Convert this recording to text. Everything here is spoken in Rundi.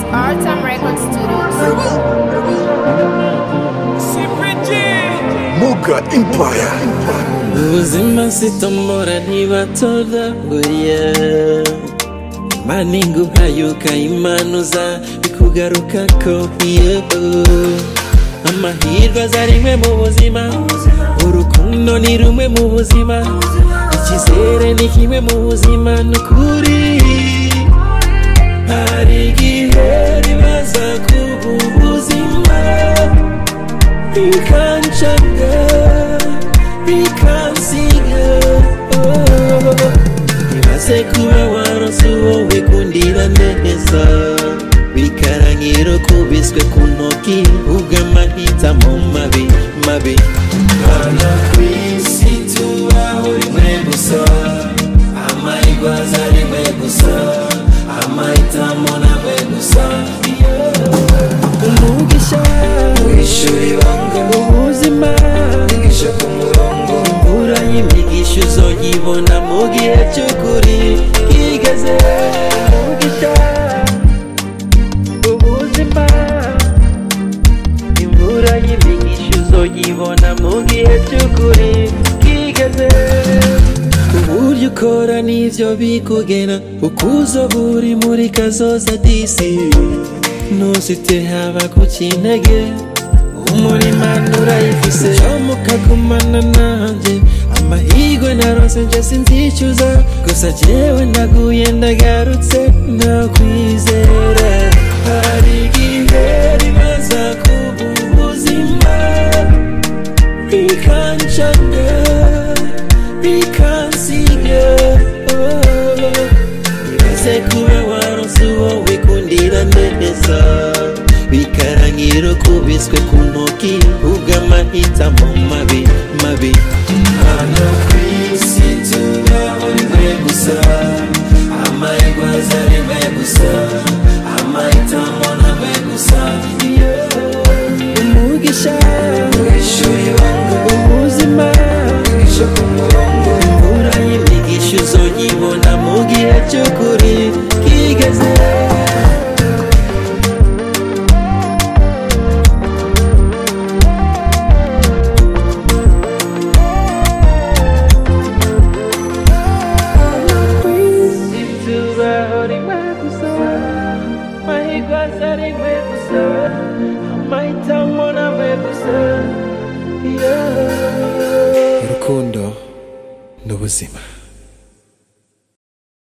Artam Record Studios. Muga Empire. ubuzima sitomora ntibatodaguriye imana iguhayuka imanuza bikugarukako iyo amahirwe aza rimwe mu buzima urukundo ni rumwe mu buzima icyizere ni kimwe mu buzima ni ukuri hari igihe ribaza kuba ubuzima bikancanga bikansiga ibaze kuba waronse uwo wikundira neza bikarangira ukubiswe ku ntoki ubw'amahitamo mabi mabi hano ku isi tubaho rimwe gusa amahirwe aza rimwe gusa amahitamo namwe gusa umugisha wishura ibanga ubuzima imigisha ku murongo imvura y'imigisha uzoyibona mu gihe cy'ukuri kigeze umugisha ubuzima imvura y'imigisha uzoyibona mu gihe cy'ukuri kigeze uburyo ukora n'ivyo bikugena ukuzo buri muri kazoza disi ntusite haba ku kinege umurima nturayifise mukagumana nanjye amahirwe narose nje sinzicuza gusa jewe ndaguye ndagarutse ndakwizera hari igihe ribaza kuba ubuzima bikancanga bikansiga ibaze kuba waronse uwo wikundira neza bikarangira ukubiswe ku ntoki ubw'amahitamo mabi mabi hano ku isi tubaho rimwe gusa amahirwe aza rimwe gusa amahitamo namwe gusa umugisha wishura ibanga ubuzima imigisha ku murongo imvura y'imigisha uzoyibona mu gihe cy'ukuri kigeze tubaho rimwe gusa amahirwe aza rimwe gusa amahitamo namwe gusa yeah. urukundo ni ubuzima